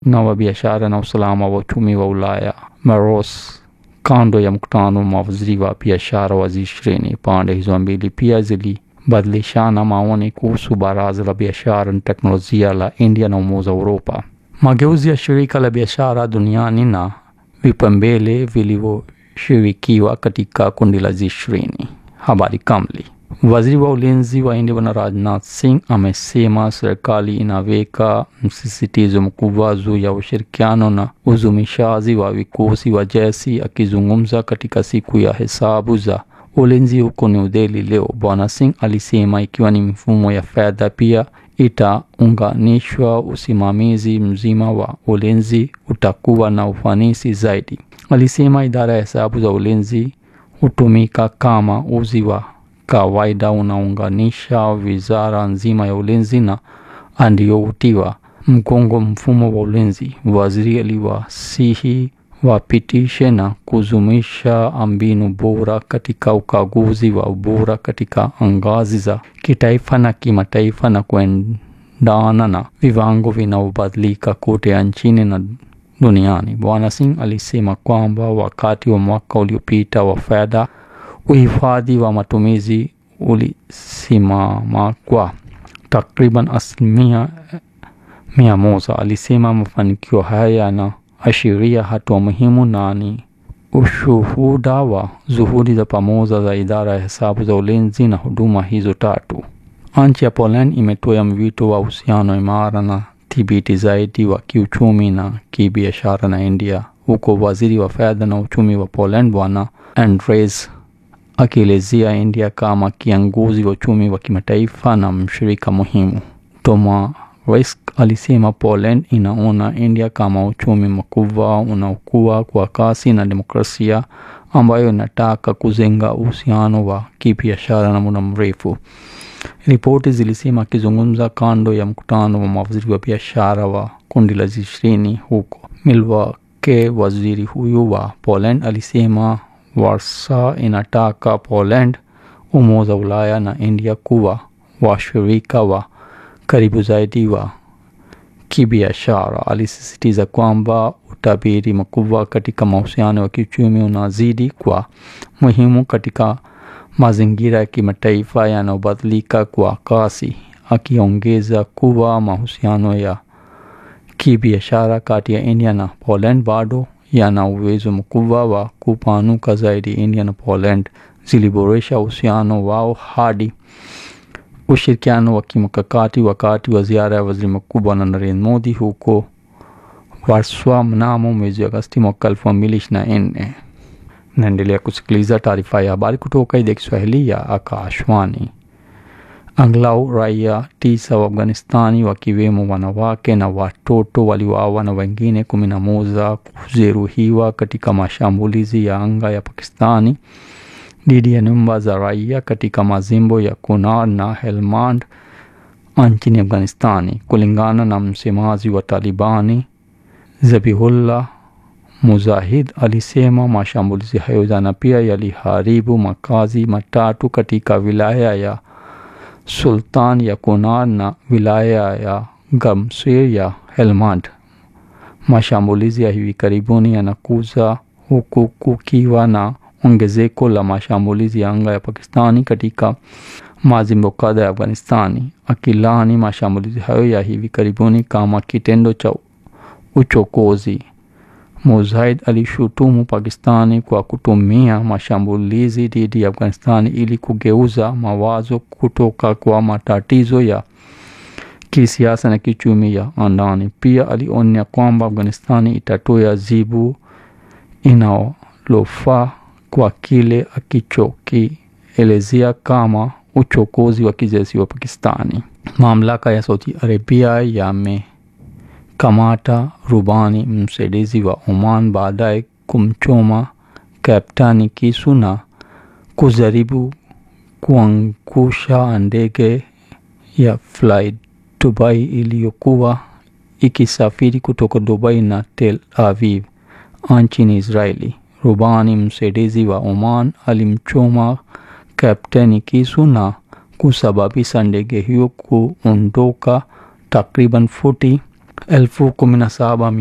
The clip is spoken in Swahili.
na wa biashara na usalama wa uchumi wa Ulaya Maros kando ya mkutano wa mawaziri wa biashara wa G20. Pande hizo mbili pia zilibadilishana maoni kuhusu baraza la biashara na teknolojia la India na Umoja wa Uropa, mageuzi ya shirika la biashara duniani na vipaumbele vilivyoshirikiwa katika kundi la G20. Habari kamili. Waziri wa ulinzi wa India Bwana Rajnath Singh amesema serikali inaweka msisitizo mkubwa juu ya ushirikiano na uzumishaji wa vikosi wa jeshi. Akizungumza katika siku ya hesabu za ulinzi huko New Delhi leo, Bwana Singh alisema ikiwa ni mifumo ya fedha pia itaunganishwa, usimamizi mzima wa ulinzi utakuwa na ufanisi zaidi. Alisema idara ya hesabu za ulinzi hutumika kama uzi wa kawaida unaunganisha wizara nzima ya ulinzi na andioutiwa mgongo mfumo wa ulinzi. Waziri aliwasihi wapitishe na kuzumisha mbinu bora katika ukaguzi wa ubora katika ngazi za kitaifa na kimataifa na kuendana na viwango vinavyobadilika kote nchini na duniani. Bwana Singh alisema kwamba wakati wa mwaka uliopita wa fedha uhifadhi wa matumizi ulisimama kwa takriban asilimia mia moja. Alisema mafanikio haya yanaashiria hatua muhimu na ni ushuhuda wa juhudi za pamoja za idara ya hesabu za ulinzi na huduma hizo tatu. Nchi ya Poland imetoa mwito wa uhusiano imara na thibiti zaidi wa kiuchumi na kibiashara na India, huko waziri wa fedha na uchumi wa Poland Bwana Andrzej akielezea India kama kiongozi wa uchumi wa kimataifa na mshirika muhimu. Tomaresk alisema Poland inaona India kama uchumi mkubwa unaokua kwa kasi na demokrasia ambayo inataka kujenga uhusiano wa kibiashara na muda mrefu. Ripoti zilisema akizungumza kando ya mkutano wa mawaziri wa biashara wa kundi la G20 huko Milwaukee, waziri huyu wa Poland alisema Warsaw inataka Poland, Umoja wa Ulaya na India kuwa washirika wa karibu zaidi wa kibiashara. Alisisitiza kwamba utabiri mkubwa katika mahusiano ya kiuchumi unazidi kwa muhimu katika mazingira ya kimataifa yanayobadilika kwa kasi, akiongeza kuwa mahusiano ya kibiashara kati ya India na Poland bado yana uwezo mkubwa wa kupanuka zaidi. India na Poland ziliboresha uhusiano wao hadi ushirikiano wa kimkakati wakati wa ziara ya waziri mkuu Bwana Narendra Modi huko Warsaw mnamo mwezi Agosti mwaka elfu mbili ishirini na nne. Naendelea kusikiliza taarifa ya habari kutoka idhaa ya Kiswahili ya Akashwani. Angalau raia tisa wa Afghanistani wakiwemo wanawake na watoto waliuawa na wengine kumi na moja kujeruhiwa katika mashambulizi ya anga ya Pakistani dhidi ya nyumba za raia katika majimbo ya Kunar na Helmand nchini Afghanistani, kulingana na msemaji wa Talibani Zabihullah Mujahid alisema mashambulizi hayo jana pia yaliharibu makazi matatu katika wilaya ya Sultan ya Kunar na wilaya ya Gamsir ya Helmand. Mashambulizi ya hivi karibuni yanakuja huku kukiwa na ongezeko la mashambulizi ya anga ya Pakistani katika majimbo kadha ya Afghanistani. Akilani mashambulizi hayo ya hivi karibuni kama kitendo cha uchokozi, Mujahid alishutumu Pakistani kwa kutumia mashambulizi dhidi ya Afghanistani ili kugeuza mawazo kutoka kwa matatizo ya kisiasa na kiuchumi ya ndani. Pia alionya kwamba Afghanistani itatoa jibu inalofaa kwa kile akichokielezea kama uchokozi wa kijeshi wa Pakistani. Mamlaka ya Saudi Arabia yamekamata rubani msaidizi wa Oman baadaye kumchoma kaptani kisu na kujaribu kuangusha ndege ya Fly Dubai iliyokuwa ikisafiri kutoka Dubai na Tel Aviv nchini Israeli. Rubani msaidizi wa Oman alimchoma kapteni kisu na kusababisha ndege hiyo kuondoka takriban futi elfu kumi na saba